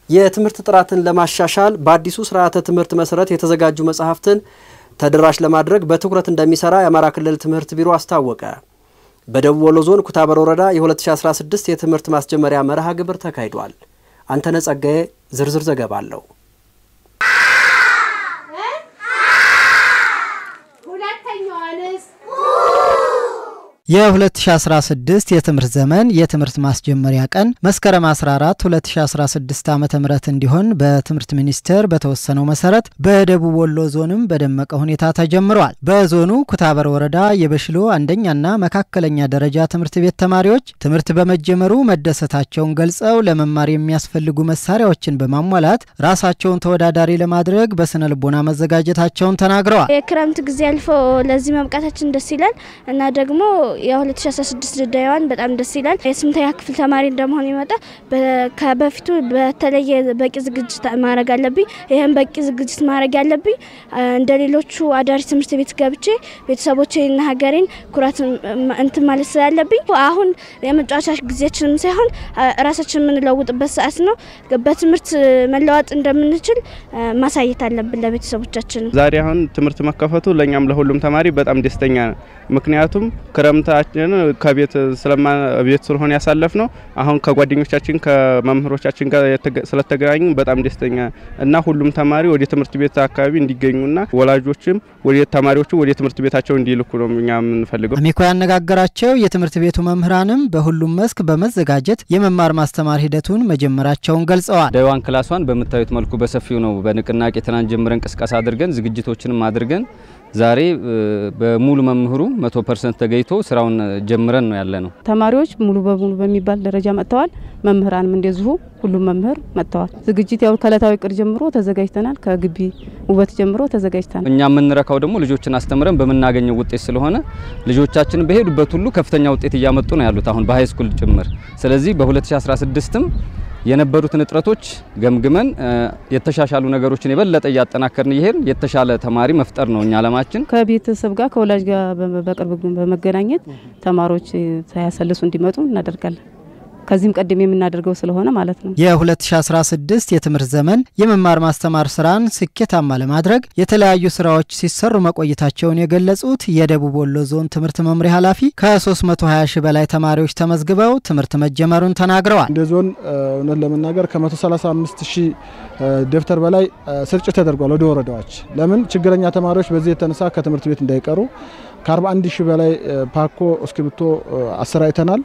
የትምህርት ጥራትን ለማሻሻል በአዲሱ ስርዓተ ትምህርት መሰረት የተዘጋጁ መጽሐፍትን ተደራሽ ለማድረግ በትኩረት እንደሚሰራ የአማራ ክልል ትምህርት ቢሮ አስታወቀ። በደቡብ ወሎ ዞን ኩታበር ወረዳ የ2016 የትምህርት ማስጀመሪያ መርሃ ግብር ተካሂዷል። አንተነ ጸጋዬ ዝርዝር ዘገባ አለው። የ2016 የትምህርት ዘመን የትምህርት ማስጀመሪያ ቀን መስከረም 14 2016 ዓ ም እንዲሆን በትምህርት ሚኒስቴር በተወሰነው መሰረት በደቡብ ወሎ ዞንም በደመቀ ሁኔታ ተጀምረዋል። በዞኑ ኩታበር ወረዳ የበሽሎ አንደኛና መካከለኛ ደረጃ ትምህርት ቤት ተማሪዎች ትምህርት በመጀመሩ መደሰታቸውን ገልጸው ለመማር የሚያስፈልጉ መሳሪያዎችን በማሟላት ራሳቸውን ተወዳዳሪ ለማድረግ በስነ ልቦና መዘጋጀታቸውን ተናግረዋል። የክረምት ጊዜ አልፎ ለዚህ መብቃታችን ደስ ይላል እና ደግሞ የ2016 ድዳይዋን በጣም ደስ ይላል። የስምንተኛ ክፍል ተማሪ እንደመሆን ይመጣ ከበፊቱ በተለየ በቂ ዝግጅት ማድረግ አለብኝ። ይህም በቂ ዝግጅት ማድረግ ያለብኝ እንደ ሌሎቹ አዳሪ ትምህርት ቤት ገብቼ ቤተሰቦቼና ሀገሬን ኩራት እንትን ማለት ስላለብኝ አሁን የመጫወቻ ጊዜያችንም ሳይሆን ራሳችን የምንለውጥበት ሰዓት ነው። በትምህርት መለዋጥ እንደምንችል ማሳየት አለብን ለቤተሰቦቻችን። ዛሬ አሁን ትምህርት መከፈቱ ለእኛም ለሁሉም ተማሪ በጣም ደስተኛ ነው። ምክንያቱም ክረምታችን ከቤት ስለማ ቤት ስለሆነ ያሳለፍ ነው። አሁን ከጓደኞቻችን ከመምህሮቻችን ጋር ስለተገናኙ በጣም ደስተኛ እና ሁሉም ተማሪ ወደ ትምህርት ቤት አካባቢ እንዲገኙና ወላጆችም ወደ ተማሪዎቹ ወደ ትምህርት ቤታቸው እንዲልኩ ነው እኛ የምንፈልገው። አሚኮ ያነጋገራቸው የትምህርት ቤቱ መምህራንም በሁሉም መስክ በመዘጋጀት የመማር ማስተማር ሂደቱን መጀመራቸውን ገልጸዋል። ዳይዋን ክላሷን በምታዩት መልኩ በሰፊው ነው በንቅናቄ ትናንት ጀምረን ቅስቀሳ አድርገን ዝግጅቶችንም አድርገን ዛሬ በሙሉ መምህሩ መቶ ፐርሰንት ተገኝቶ ስራውን ጀምረን ነው ያለ ነው። ተማሪዎች ሙሉ በሙሉ በሚባል ደረጃ መጥተዋል። መምህራንም እንደዚሁ ሁሉም መምህር መጥተዋል። ዝግጅት ያው ከእለታዊ ቅድ ጀምሮ ተዘጋጅተናል። ከግቢ ውበት ጀምሮ ተዘጋጅተናል። እኛ የምንረካው ደግሞ ልጆችን አስተምረን በምናገኘው ውጤት ስለሆነ ልጆቻችን በሄዱበት ሁሉ ከፍተኛ ውጤት እያመጡ ነው ያሉት አሁን በሀይ ስኩል ጭምር። ስለዚህ በ2016ም የነበሩትን እጥረቶች ገምግመን የተሻሻሉ ነገሮችን የበለጠ እያጠናከርን ይሄን የተሻለ ተማሪ መፍጠር ነው እኛ አለማችን። ከቤተሰብ ጋር ከወላጅ ጋር በቅርብ በመገናኘት ተማሪዎች ሳያሰልሱ እንዲመጡ እናደርጋለን። ከዚህም ቀደም የምናደርገው ስለሆነ ማለት ነው። የ2016 የትምህርት ዘመን የመማር ማስተማር ስራን ስኬታማ ለማድረግ የተለያዩ ስራዎች ሲሰሩ መቆየታቸውን የገለጹት የደቡብ ወሎ ዞን ትምህርት መምሪያ ኃላፊ ከ320 ሺህ በላይ ተማሪዎች ተመዝግበው ትምህርት መጀመሩን ተናግረዋል። እንደ ዞን እውነት ለመናገር ከ135 ሺህ ደብተር በላይ ስርጭት ተደርጓል ወደ ወረዳዎች። ለምን ችግረኛ ተማሪዎች በዚህ የተነሳ ከትምህርት ቤት እንዳይቀሩ ከ41 ሺህ በላይ ፓኮ እስክሪብቶ አሰራጭተናል።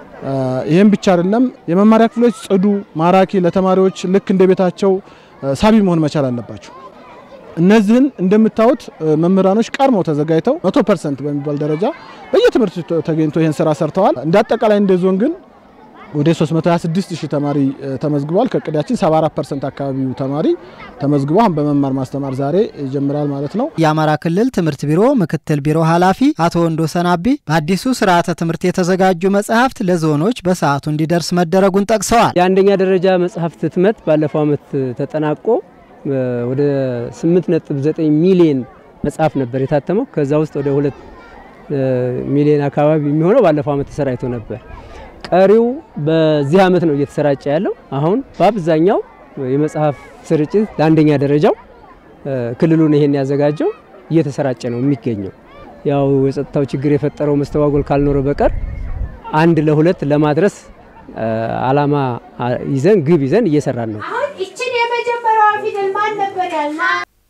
ይህም ብቻ አይደለም። የመማሪያ ክፍሎች ጽዱ፣ ማራኪ ለተማሪዎች ልክ እንደ ቤታቸው ሳቢ መሆን መቻል አለባቸው። እነዚህን እንደምታዩት መምህራኖች ቀድመው ተዘጋጅተው 100 ፐርሰንት በሚባል ደረጃ በየትምህርት ተገኝቶ ይህን ስራ ሰርተዋል። እንደ አጠቃላይ እንደ ዞን ግን ወደ 326 ሺህ ተማሪ ተመዝግቧል። ከእቅዳችን 74 ፐርሰንት አካባቢው ተማሪ ተመዝግቦ አሁን በመማር ማስተማር ዛሬ ይጀምራል ማለት ነው። የአማራ ክልል ትምህርት ቢሮ ምክትል ቢሮ ኃላፊ አቶ ወንዶ ሰናቢ በአዲሱ ስርዓተ ትምህርት የተዘጋጁ መጽሐፍት ለዞኖች በሰዓቱ እንዲደርስ መደረጉን ጠቅሰዋል። የአንደኛ ደረጃ መጽሐፍት ህትመት ባለፈው ዓመት ተጠናቆ ወደ 8.9 ሚሊዮን መጽሐፍ ነበር የታተመው። ከዛ ውስጥ ወደ 2 ሚሊዮን አካባቢ የሚሆነው ባለፈው ዓመት ተሰራጭቶ ነበር። ቀሪው በዚህ ዓመት ነው እየተሰራጨ ያለው። አሁን በአብዛኛው የመጽሐፍ ስርጭት ለአንደኛ ደረጃው ክልሉን ይሄን ያዘጋጀው እየተሰራጨ ነው የሚገኘው። ያው የጸጥታው ችግር የፈጠረው መስተጓጎል ካልኖረ በቀር አንድ ለሁለት ለማድረስ አላማ ይዘን ግብ ይዘን እየሰራን ነው።